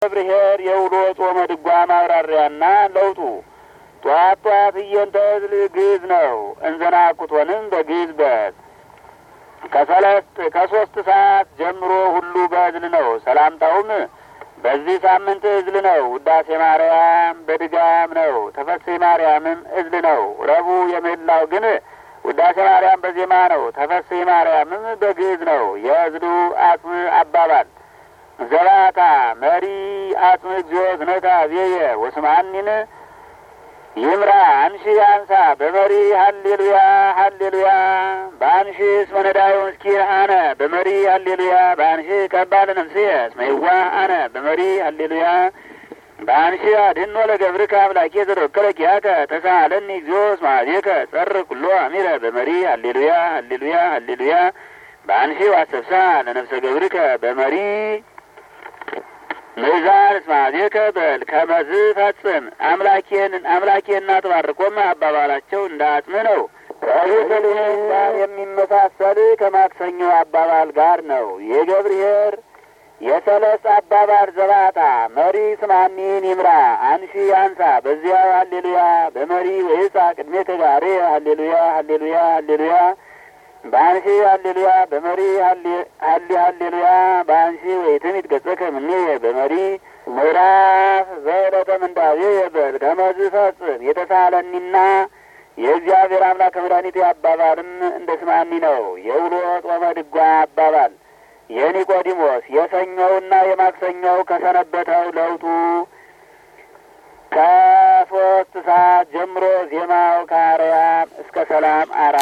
ብሔር የውሎ ጾመ ድጓ ማብራሪያና ለውጡ ጧት ጧት እየንተ እዝል ግዕዝ ነው እንዘናኩቶንም በግዕዝ በት ከሰለስት ከሶስት ሰዓት ጀምሮ ሁሉ በእዝል ነው። ሰላምታውም በዚህ ሳምንት እዝል ነው። ውዳሴ ማርያም በድጋም ነው። ተፈሥሒ ማርያምም እዝል ነው። ረቡዕ የምህላው ግን ውዳሴ ማርያም በዜማ ነው። ተፈሥሒ ማርያምም በግዕዝ ነው። የእዝሉ አጽም አባባል ዘባታ መሪ አጽም እግዚኦ ዝነታ ዜየ ወስማኒን ይምራ አንሺ አንሳ በመሪ ሀሌሉያ ሀሌሉያ በአንሺ እስመ ነዳዩ ምስኪን አነ በመሪ ሀሌሉያ በአንሺ ከባድ ነፍስየ እስመ የዋህ አነ በመሪ ሀሌሉያ በአንሺ አድኅኖ ለገብርከ አምላኬ ዘተወከለ ኪያከ ተሳሃለኒ እግዚኦ እስመ ኀቤከ ጸር ኩሎ አሚረ በመሪ ሀሌሉያ ሀሌሉያ ሀሌሉያ በአንሺ ዋሰብሳ ለነፍሰ ገብርከ በመሪ ምዛር እስመ ኀቤከ በል ከመዝ ፈጽም አምላኬን አምላኬና ተባርቆም አባባላቸው እንደ አጽም ነው። ከቤተልሔም ጋር የሚመሳሰል ከማክሰኞ አባባል ጋር ነው። የገብርሔር የሰለስት አባባል ዘባታ መሪ ስማኒን ይምራ አንሺ አንሳ በዚያው ሀሌሉያ በመሪ ወይሳ ቅድሜ ከጋሬ ሀሌሉያ ሀሌሉያ ሀሌሉያ በአንሺ ሀሌሉያ በመሪ ሀሌ ሀሌሉያ በአንሺ ወይትን ይትገጸከ ምኔ በመሪ ምዕራፍ ዘዕለተ ምንዳቤ የበል ከመዝ ፈጽም የተሳለኒና የእግዚአብሔር አምላክ መድኃኒቴ አባባልም እንደ ስማኒ ነው። የውሎ ጾመ ድጓ አባባል የኒቆዲሞስ የሰኞውና የማክሰኞው ከሰነበተው ለውጡ ከሶስት ሰዓት ጀምሮ ዜማው ከአርያም እስከ ሰላም አራ